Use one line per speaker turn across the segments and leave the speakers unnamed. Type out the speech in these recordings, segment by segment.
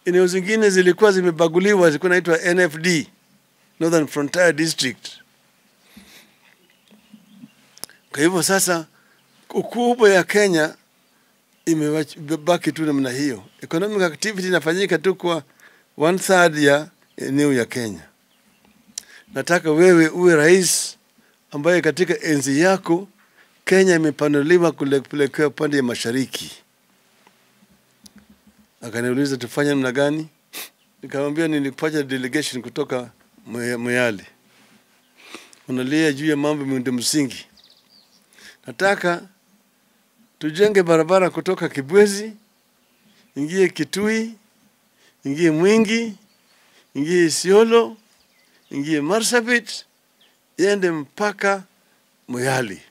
eneo zingine zilikuwa zimebaguliwa, zilikuwa naitwa NFD, Northern Frontier District. Kwa hivyo sasa ukubwa ya Kenya imebaki tu namna hiyo. Economic activity inafanyika tu kwa one third ya eneo ya Kenya. Nataka wewe uwe rais ambaye katika enzi yako Kenya imepanuliwa kupelekea upande ya mashariki. Akaniuliza tufanye namna gani? Nikamwambia nilipata delegation kutoka Moyale, unalia juu ya mambo miundo msingi. Nataka tujenge barabara kutoka Kibwezi ingie Kitui, ingie Mwingi, ingie Isiolo, ingie Marsabit, iende mpaka Moyale,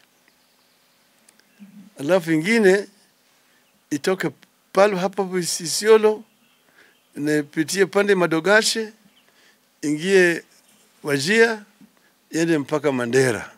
alafu ingine itoke pale hapa Isiolo inapitie pande Madogashe, ingie Wajia, iende mpaka Mandera,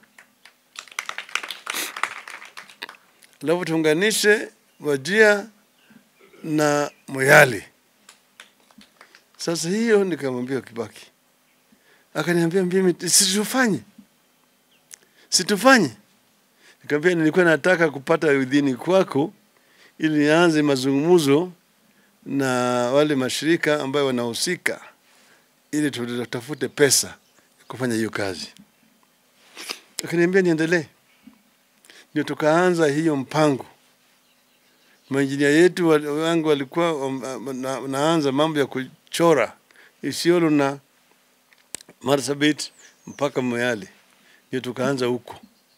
alafu tuunganishe Wajia na Moyale. Sasa hiyo nikamwambia Kibaki, akaniambia mimi situfanye, situfanye. Nikamwambia nilikuwa nataka kupata idhini kwako ili nianze mazungumzo na wale mashirika ambayo wanahusika ili tutafute pesa kufanya hiyo kazi. Akaniambia niendelee, ndio tukaanza hiyo mpango. Mainjinia yetu wangu walikuwa wanaanza mambo ya kuchora Isiolo na Marsabit mpaka Moyale, ndio tukaanza huko.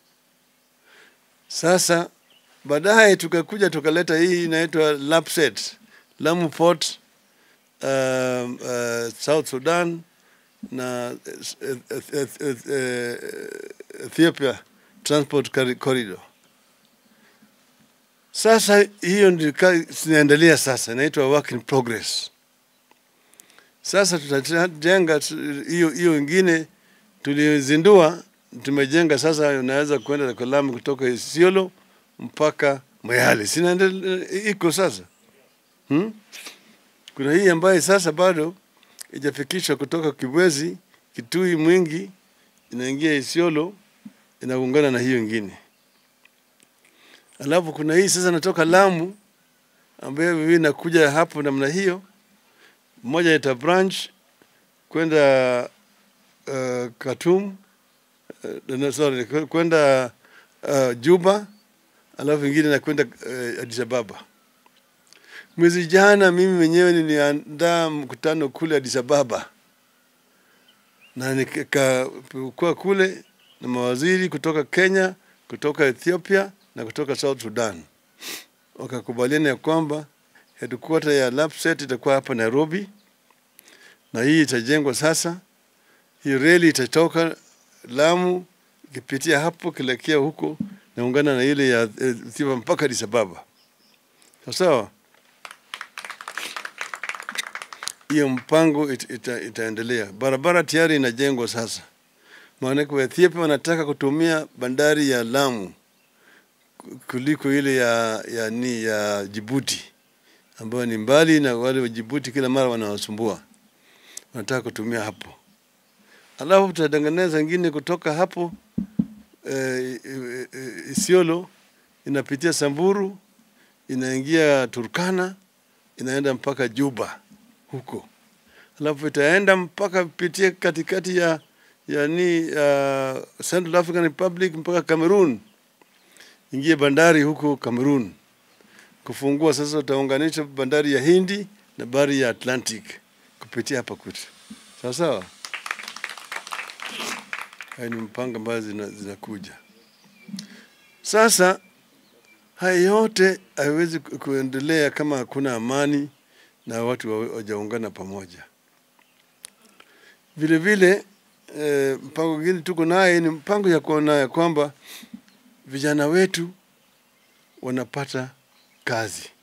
Sasa baadaye tukakuja tukaleta hii inaitwa LAPSSET, Lamu Port, uh, uh, South Sudan na Ethiopia Transport Corridor. Sasa hiyo ndio zinaendelea sasa, inaitwa work in progress. Sasa tutajenga hiyo hiyo ingine tulizindua, tumejenga sasa, unaweza kwenda kwa lami kutoka Isiolo mpaka Moyale, sinaendelea iko sasa hmm? Kuna hii ambayo sasa bado ijafikishwa kutoka Kibwezi, Kitui, Mwingi, inaingia Isiolo, inaungana na hiyo ingine. Alafu kuna hii sasa natoka Lamu ambayo mimi nakuja hapo namna hiyo, moja ita branch kwenda uh, Khartoum uh, sorry, kwenda uh, Juba, alafu ingine nakwenda uh, Addis Ababa. Mwezi jana mimi mwenyewe niliandaa mkutano kule Addis Ababa na nikakuwa kule na mawaziri kutoka Kenya, kutoka Ethiopia na kutoka South Sudan. Wakakubaliana ya kwamba headquarter ya LAPSSET itakuwa hapa Nairobi, na hii itajengwa sasa. Hii reli itatoka Lamu ikipitia hapo kilekea huko naungana na ile ya Ethiopia mpaka Addis Ababa. Sawa, hiyo mpango it, ita, itaendelea. Barabara tayari inajengwa sasa, maanake Ethiopia wanataka kutumia bandari ya Lamu kuliko ile ya, ya, ni ya Jibuti ambayo ni mbali na wale wa Jibuti kila mara wanawasumbua, wanataka kutumia hapo. Alafu tutatengeneza ingine kutoka hapo eh, eh, Isiolo inapitia Samburu inaingia Turkana inaenda mpaka Juba huko, alafu itaenda mpaka pitia katikati ya yani uh, Central African Republic mpaka Cameroon ingie bandari huko Cameroon kufungua. Sasa utaunganisha bandari ya Hindi na bahari ya Atlantic kupitia hapa kwetu, sawa sawa. Haya ni mpango ambayo zinakuja zina sasa. Haya yote haiwezi kuendelea kama hakuna amani na watu wajaungana pamoja. Vile vile eh, mpango mwingine tuko naye ni mpango ya kuona ya kwamba vijana wetu wanapata kazi.